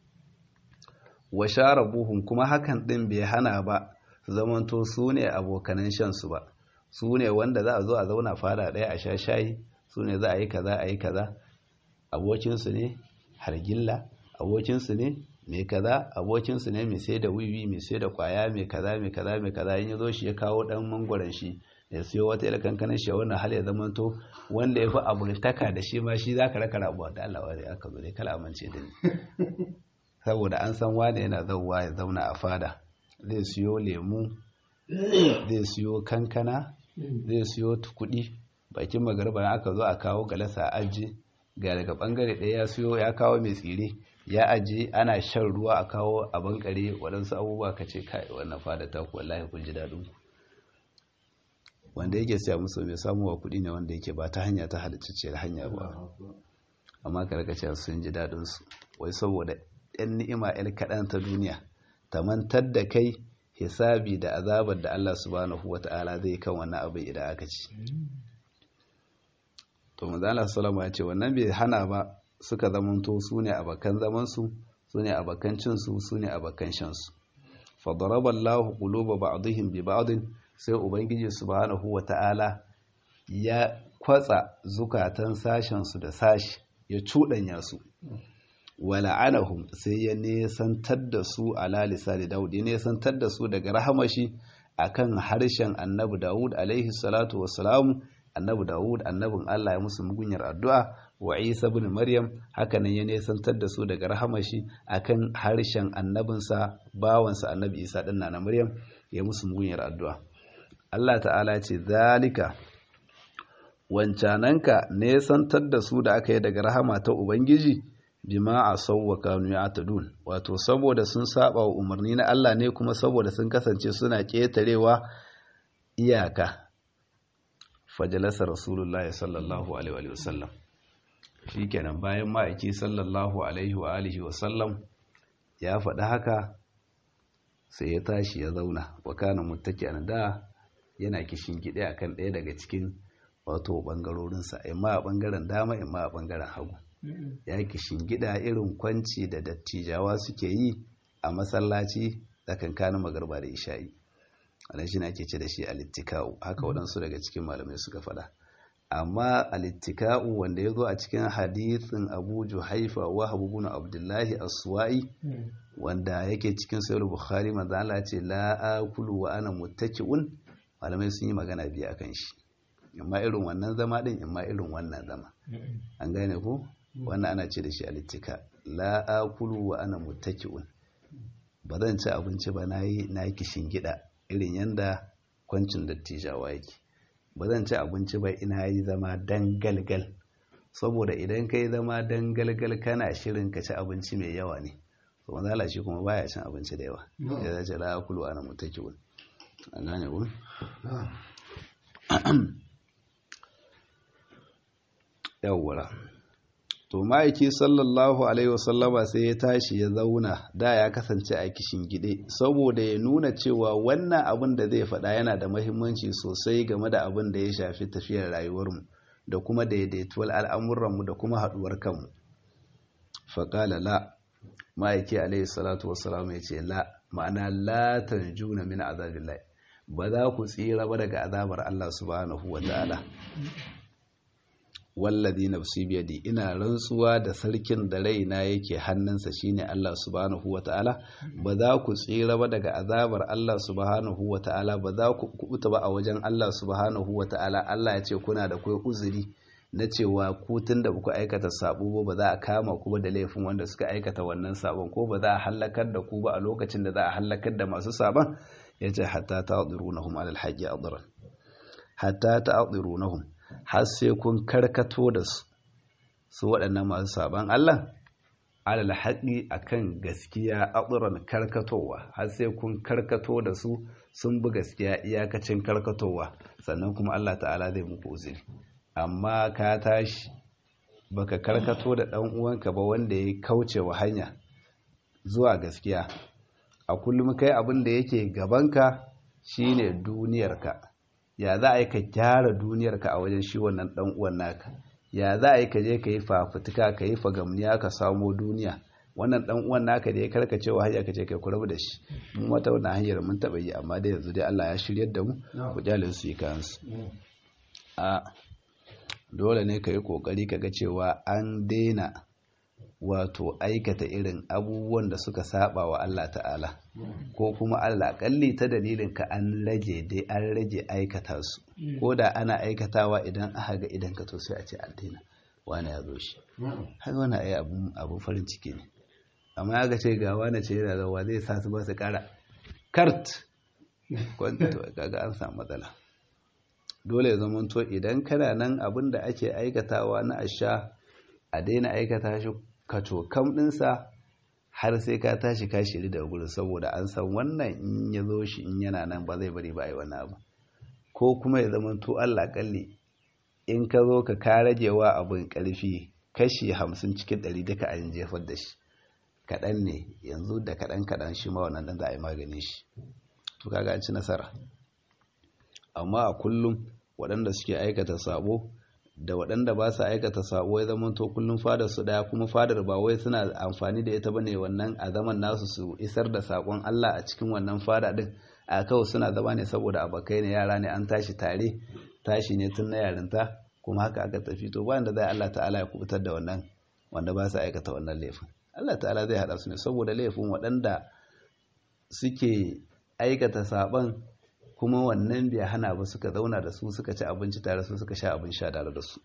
[SPEAKER 1] wa share buhun kuma hakan ɗin bai hana ba su zamanto su ne abokanan shansu ba su ne wanda za a zo a zauna fada ɗaya a sha shayi su ne za a yi kaza a yi kaza abokinsu ne hargilla abokinsu ne mai kaza abokinsu ne mai sai da wiwi mai sai da kwaya mai kaza mai kaza mai kaza in ya zo shi ya kawo dan mangwaron shi ya siyo wata ila kankanin shi wannan hal ya zama to wanda ya fi abultaka da shi ma shi zaka raka rabuwa da Allah wani aka zo dai kala amince da ni saboda an san wane yana zauwa ya zauna a fada zai siyo lemu zai siyo kankana zai siyo kuɗi bakin magarba aka zo a kawo galasa aji ga daga bangare ɗaya ya siyo ya kawo mai tsire ya aje ana shan ruwa a kawo a bankare waɗansu abubuwa ka ce kai wannan fada ta ku wallahi kun ji daɗin ku wanda yake siya musu mai samuwa kuɗi ne wanda yake ba ta hanya ta halittacciyar hanya ba amma ka rika cewa sun ji daɗin su wai saboda ɗan ni'ima ɗan kaɗan ta duniya ta mantar da kai hisabi da azabar da Allah subhanahu wata'ala zai kan wannan abin idan aka ci to manzo Allah sallallahu ya ce wannan bai hana ba suka zamanto su ne abakan zamansu su ne abakan cinsu su ne abakan shansu fadaraba Allahu quluba ba'dihim bi ba'din sai ubangiji subhanahu wata'ala ya kwatsa zukatan sashen su da sashi ya cudanya su wala'anahum sai ya nesantar da su ala lisani Dawud ya nesantar da su daga rahamashi akan harshen Annabi Dawud alaihi salatu wassalamu Annabi Dawud annabin Allah ya musu mugunyar addu'a wa Isa bin Maryam hakanan ya nesantar da su daga rahamashi akan harshen annabinsa bawansa annabi Isa ɗin na Maryam ya musu mugunyar addu'a. Allah ta'ala ce zalika wancananka nesantar da su da aka yi daga rahama ta Ubangiji bima a sauwa kanu ya atadun wato saboda sun saba wa umarni na Allah ne kuma saboda sun kasance suna ƙetarewa iyaka fajalasa rasulullahi sallallahu alaihi wasallam shikenan bayan ma'aiki sallallahu alaihi wa alihi wa sallam ya faɗi haka sai ya tashi ya zauna wa kana muttaki'an da yana kishin gide akan ɗaya daga cikin wato bangarorinsa imma a bangaren dama imma a bangaren hagu ya kishin gida irin kwanci da dattijawa suke yi a masallaci tsakankanin magarba da isha'i wannan shi ake ce da shi alittika'u haka waɗansu daga cikin malamai suka faɗa amma alittika'u wanda ya zo a cikin hadithin abu juhaifa wa habubu na abdullahi aswa'i wanda yake cikin sayar bukhari manzo Allah ce la akulu wa ana muttaki'un malamai sun yi magana biyu akan shi amma irin wannan zama din amma irin wannan zama an gane ko wannan ana ce da shi alittika la akulu wa ana muttaki'un ba zan ci abinci ba nayi na kishin gida irin yanda kwancin dattijawa yake ba zan ci abinci ba ina yi zama dangalgal saboda idan kai zama dangalgal kana shirin ka ci abinci mai yawa ne to manzala shi kuma baya cin abinci da yawa ya zace la akulu ana mutakiun an gane ku yawwara to ma'aiki sallallahu alaihi wasallama sai ya tashi ya zauna da ya kasance a kishin gide saboda ya nuna cewa wannan abin da zai faɗa yana da mahimmanci sosai game da abin da ya shafi tafiyar rayuwarmu da kuma daidaituwar al'amuranmu da kuma haɗuwar kanmu faƙala la ma'aiki alaihi salatu wasallam ya ce la ma'ana la tanjuna min azabillahi ba za ku tsira ba daga azabar Allah subhanahu wa ta'ala wallazi nafsi biyadi ina rantsuwa da sarkin da raina yake hannunsa shine Allah subhanahu wataala ba za ku tsira ba daga azabar Allah subhanahu wataala ba za ku kubuta ba a wajen Allah subhanahu wataala Allah ya ce kuna da kai uzuri na cewa ku tunda ba ku aikata sabo ba za a kama ku ba da laifin wanda suka aikata wannan sabon ko ba za a halakar da ku ba a lokacin da za a halakar da masu sabon yace hatta ta'dhirunahum alal haqqi adran hatta ta'dhirunahum har sai kun karkato da su su waɗannan masu saban Allah alal haƙi akan gaskiya aɗuran karkatowa har sai kun karkato da su sun bi gaskiya iyakacin karkatowa sannan kuma Allah ta'ala zai muku uzuri amma ka tashi baka karkato da ɗan uwanka ba wanda ya kauce wa hanya zuwa gaskiya a kullum kai abin da yake gabanka shine duniyarka ya za a yi ka gyara duniyarka a wajen shi wannan dan uwan naka ya za a yi ka je ka yi fafutuka ka yi fagamniya ka samo duniya wannan dan uwan naka da ya karkace wa hanya ka ce kai kurabu da shi mu mata wannan hanyar mun taba yi amma dai yanzu dai Allah ya shiryar da mu ku jalin su yi kansu a dole ne ka yi kokari ka ga cewa an daina wato aikata irin abubuwan da suka saba wa Allah ta'ala ko kuma Allah kalli ta dalilin ka an rage dai an rage aikata su ko da ana aikatawa idan aka ga idan ka to sai a ce an daina wani ya zo shi har wani ai abun abun farin ciki ne amma ya ga ce ga wani ce yana zawa zai sa su ba su kara kart kwanta to kaga an samu matsala dole ya zama to idan kana nan abin da ake aikatawa na asha a daina aikata shi kacokam ɗinsa har sai ka tashi ka shiri da gurin saboda an san wannan in ya zo shi in yana nan ba zai bari ba a yi wani abu ko kuma ya zama to Allah kalli in ka zo ka ka ragewa abin ƙarfi kashi hamsin cikin ɗari duka an jefar da shi kaɗan ne yanzu da kaɗan kaɗan shi ma wannan ɗan za a yi magani shi to kaga an ci nasara amma a kullum waɗanda suke aikata sabo da waɗanda ba su aikata sabo ya zama to kullum fadar su daya kuma fadar ba wai suna amfani da ita bane wannan a zaman nasu su isar da sakon Allah a cikin wannan fada din a kawai suna zama ne saboda abokai ne yara ne an tashi tare tashi ne tun na yarinta kuma haka aka tafi to bayan da zai Allah ta'ala ya kubutar da wannan wanda ba su aikata wannan laifin Allah ta'ala zai hada su ne saboda laifin waɗanda suke aikata saban kuma wannan bai hana ba suka zauna da su suka ci abinci tare su suka sha abin sha tare da su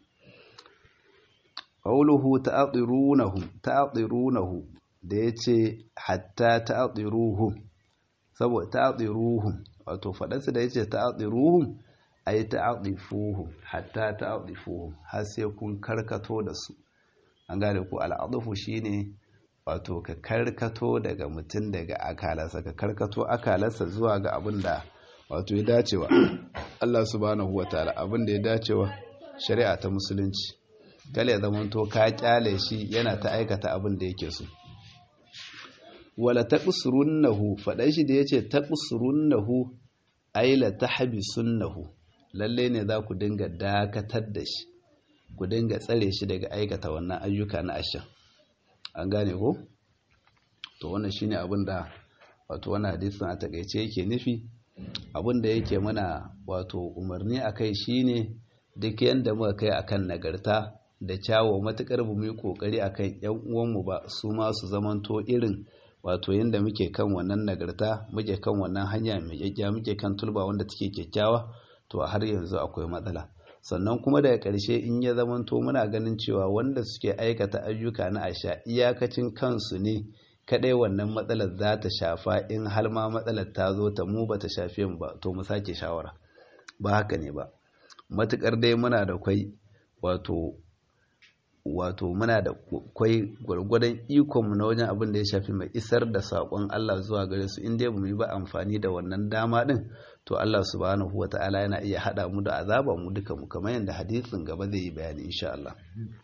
[SPEAKER 1] qawluhu ta'dhirunahu ta'dhirunahu da yace hatta ta'dhiruhum saboda ta'dhiruhum wato fadarsa da yace ta'dhiruhum ay ta'dhifuhum hatta ta'dhifuhum har sai kun karkato da su an gane ku al'adfu shine wato ka karkato daga mutum daga akalarsa ka karkato akalarsa zuwa ga abin da wato ya dacewa Allah subhanahu wa ta'ala abin da ya dacewa shari'a ta musulunci kale zaman to ka kyale shi yana ta aikata abin da yake so wala taqsurunnahu fadan shi da yace taqsurunnahu ay la tahbisunnahu lalle ne za ku dinga dakatar da shi ku dinga tsare shi daga aikata wannan ayyuka na asha an gane ko to wannan shine abin da wato wannan hadisin a takeice yake nufi abin da yake mana wato umarni a kai shine duk yadda muka kai akan nagarta da kyawo matukar bu mu yi kokari akan yan uwanmu ba su ma su zamanto irin wato yadda muke kan wannan nagarta muke kan wannan hanya mai kyakkiya muke kan tulba wanda take kyakkyawa to har yanzu akwai matsala sannan kuma daga ƙarshe in ya zamanto muna ganin cewa wanda suke aikata ayyuka na asha iyakacin kansu ne kadai wannan matsalar za ta shafa in har ma matsalar ta zo ta mu ba ta shafe mu ba to mu sake shawara ba haka ne ba matukar dai muna da kwai wato wato muna da kwai gwargwadon ikonmu na wajen abin da ya shafi mai isar da saƙon Allah zuwa gare su in dai ba mu yi ba amfani da wannan dama din to Allah subhanahu wa ta'ala yana iya haɗa mu da azaba mu duka mu kamar yadda hadisin gaba zai yi bayani insha Allah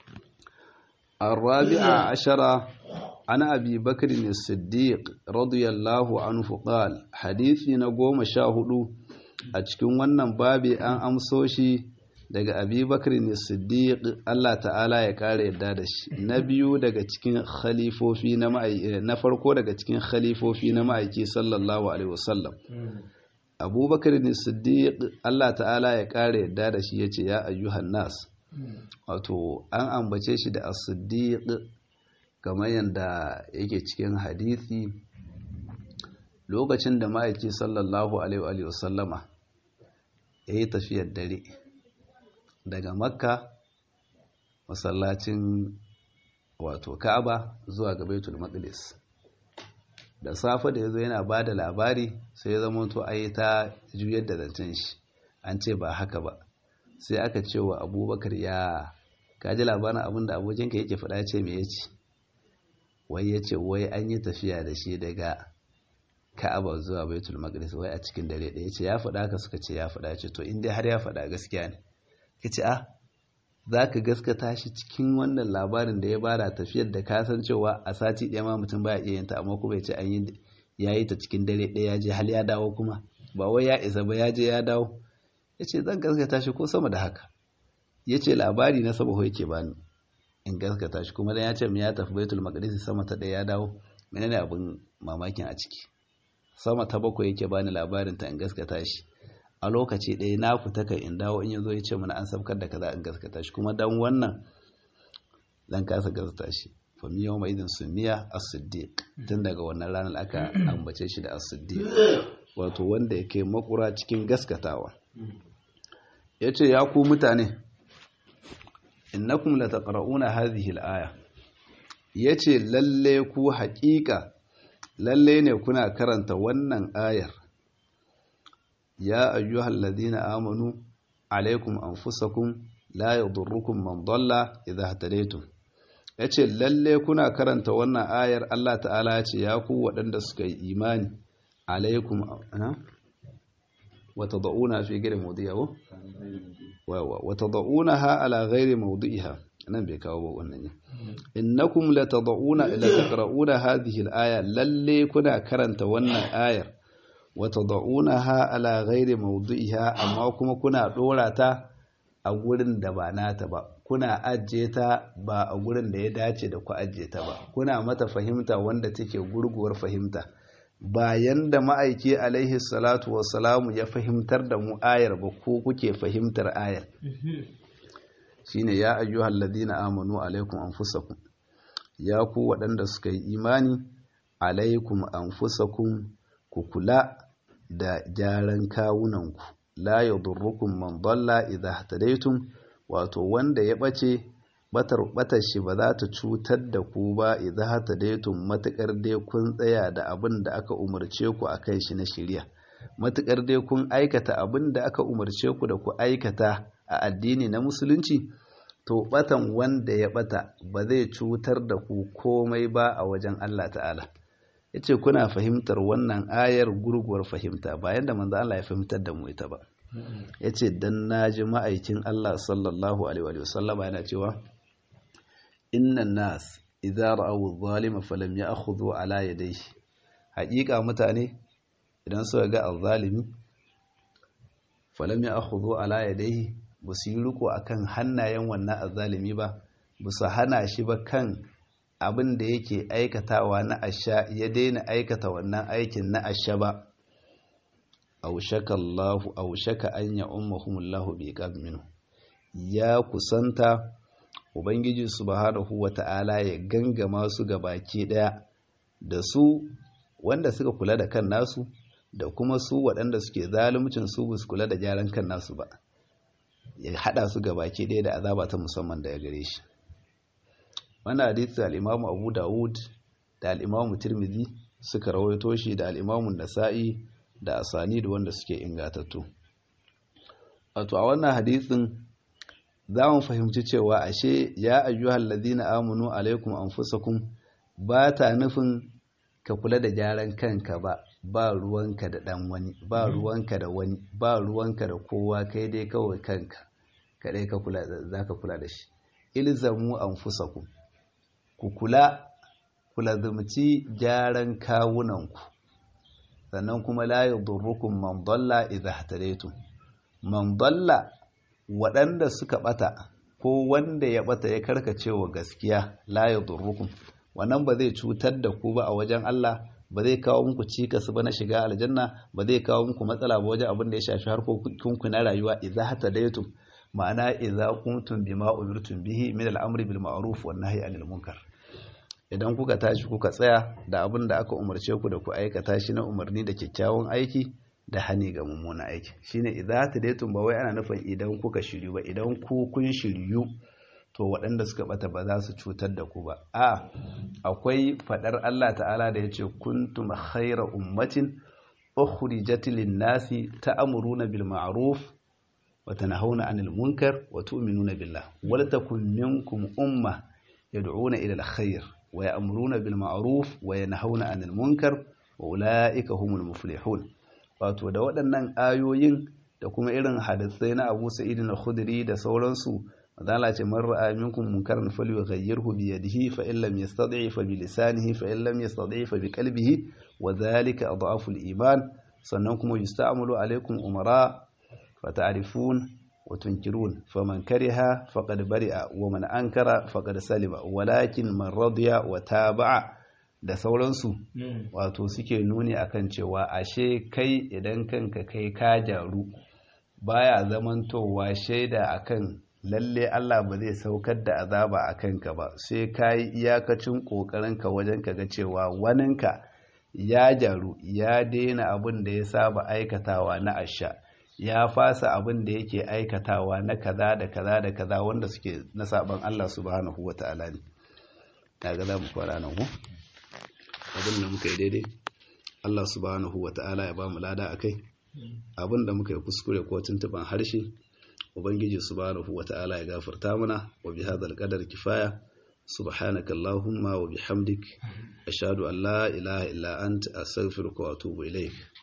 [SPEAKER 1] الرابعة عشرة عن أبي بكر الصديق رضي الله عنه قال حديثي نقوم شاهدوا أتكون ونن بابي أن أمسوشي daga abi bakar ne siddiq Allah ta'ala ya kare yadda da shi na biyu daga cikin khalifofi na na farko daga cikin khalifofi na ma'aiki sallallahu alaihi wasallam abubakar ne siddiq Allah ta'ala ya kare yadda da shi yace ya ayyuhan nas wato an ambace shi da as-siddiq kamar yadda yake cikin hadisi lokacin da ma'aiki sallallahu alaihi wasallama ya yi tafiyar dare daga makka masallacin wato ka'aba zuwa ga baitul maqdis da safe da yazo yana bada labari sai ya zama to ayi ta juyar da zancen shi an ce ba haka ba sai aka ce wa abubakar ya kaji labarin abin da abokinka yake faɗa ce me yace wai yace wai an yi tafiya da shi daga ka'aba zuwa baitul maqdis wai a cikin dare ɗaya yace ya faɗa haka suka ce ya faɗa ce to in dai har ya faɗa gaskiya ne ka ce a za ka gaskata shi cikin wannan labarin da ya bada tafiyar da kasan cewa a sati ɗaya ma mutum baya iya yinta amma kuma ya ce an yi ya yi ta cikin dare ɗaya ya je hal ya dawo kuma ba wai ya isa ba ya je ya dawo ya ce zan gaskata shi ko sama da haka ya ce labari na saba yake bani in gaskata shi kuma dan ya ce mu ya tafi baitul maqdis sama ta ɗaya ya dawo menene abin mamakin a ciki sama ta bakwai yake bani labarin ta in gaskata shi a lokaci ɗaya na fita kai in dawo in yazo ya ce mana an sabkar da kaza in gaskata shi kuma dan wannan dan kasa gaskata shi fa mi yawma idin sumiya as-siddiq tun daga wannan ranar aka ambace shi da as-siddiq wato wanda yake makura cikin gaskatawa yace ya ku mutane innakum lataqra'una hadhihi al-aya yace lalle ku haƙiƙa lalle ne kuna karanta wannan ayar ya ayyuhal ladina amanu alaikum anfusakum la yadurrukum man dalla idha hadaytum yace lalle kuna karanta wannan ayar Allah ta'ala ya ce ya ku waɗanda suka yi imani alaikum ana wa tad'una fi ghairi mawdi'iha wa wa tad'unaha ala ghairi mawdi'iha nan bai kawo ba wannan ne innakum latad'una ila taqra'una hadhihi al-aya lalle kuna karanta wannan ayar wata da'unaha ala ghairi mawdu'iha amma kuma kuna dora ta a gurin da ba nata ba kuna ajiye ta ba a gurin da ya dace da ku ajiye ta ba kuna mata fahimta wanda take gurguwar fahimta bayan da ma'aiki alaihi salatu wassalamu ya fahimtar da mu ayar ba ko kuke fahimtar ayar shine ya ayyuhal ladina amanu alaikum anfusakum ya ku waɗanda suka yi imani alaikum anfusakum ku kula da gyaran kawunanku la yadurrukum man dalla idha hadaytum wato wanda ya bace batar batar shi ba za ta cutar da ku ba idha hadaytum matakar dai kun tsaya da abin da aka umarce ku akan shi na shari'a matakar dai kun aikata abin da aka umarce ku da ku aikata a addini na musulunci to batan wanda ya bata ba zai cutar da ku komai ba a wajen Allah ta'ala ya ce kuna fahimtar wannan ayar gurguwar fahimta bayan da manzo Allah ya fahimtar da mu ita ba ya ce dan naji ma'aikin Allah sallallahu alaihi wasallama yana cewa innan nas idza ra'aw adh-dhalima falam ya'khudhu ala yadayhi haƙiƙa mutane idan suka ga adh-dhalimi falam ya'khudhu ala yadayhi ba su yi riko akan hannayen wannan adh-dhalimi ba ba su hana shi ba kan abin da yake aikatawa na asha ya daina aikata wannan aikin na asha ba aushaka Allahu aushaka an ya ummahumullahu bi minhu ya kusanta ubangiji subhanahu wata'ala ya gangama su ga baki daya da su wanda suka kula da kan nasu da kuma su waɗanda suke zalimcin su ba su kula da gyaran kan nasu ba ya hada su ga baki daya da azaba ta musamman da ya gare shi wannan hadisi al-Imam Abu Dawud da al-Imam Tirmidhi suka rawaito shi da al-Imam Nasa'i da asani da wanda suke ingatattu wato a wannan hadisin za mu fahimci cewa ashe ya ayyuhal ladina amanu alaikum anfusakum ba ta nufin ka kula da gyaran kanka ba ba ruwanka da dan wani ba ruwanka da wani ba ruwanka da kowa kai dai kawai kanka kadai ka kula za ka kula da shi ilzamu anfusakum ku kula kula zumci gyaran kawunanku sannan kuma la yadurrukum man dalla idha ihtadaytum man dalla waɗanda suka bata ko wanda ya bata ya karkace wa gaskiya la yadurrukum wannan ba zai cutar da ku ba a wajen Allah ba zai kawo muku cikas ba na shiga aljanna ba zai kawo muku matsala ba wajen abin da ya shafi harkokin na rayuwa idza hatadaytum ma'ana idza kuntum bima umirtum bihi min al-amri bil ma'ruf wan nahyi anil munkar idan kuka tashi kuka tsaya da abin da aka umarce ku da ku aikata shi na umarni da kyakkyawan aiki da hani ga mummunan aiki shine idza hatadaytum ba wai ana nufin idan kuka shiryu ba idan ku kun shiryu to waɗanda suka bata ba za su cutar da ku ba a akwai faɗar Allah ta'ala da ya ce kuntum khaira ummatin ukhrijat lin-nasi ta'muruna bil ma'ruf wa tanhauna 'anil munkar wa tu'minuna billah wa takum minkum umma yad'una ila al-khair wa ya'muruna bil ma'ruf wa yanhauna 'anil munkar wa ulaika humul muflihun wato da waɗannan ayoyin da kuma irin hadisai na Abu Sa'id al-Khudri da sauransu Allah ce man ra'a minkum munkaran falyughayyirhu bi yadihi fa in lam yastati' fa bi lisanihi fa in lam yastati' fa bi qalbihi wa dhalika adhafu al-iman sannan kuma yusta'malu alaykum umara fa ta'rifun wa tunkirun faman kariha faqad bari'a wa man ankara faqad salima walakin man radiya wa taba'a da sauransu wato suke nuni akan cewa ashe kai idan kanka kai ka jaru baya zamantowa shaida akan lalle Allah ba zai saukar da azaba a kanka ba sai ka yi iyakacin ƙoƙarinka wajen ka ga cewa waninka ya jaru ya daina abin da ya saba aikatawa na asha ya fasa abin da yake aikatawa na kaza da kaza da kaza wanda suke na saban Allah subhanahu wa ta'ala ne kaga za mu fara nan abin da muka yi daidai Allah subhanahu wa ta'ala ya ba mu lada akai abin da muka yi kuskure ko tuntuban harshe ubangiji subhanahu wata'ala ya gafarta mana wa bi hadal qadar kifaya subhanaka allahumma wa bihamdik ashhadu an la ilaha illa anta astaghfiruka wa atubu ilayk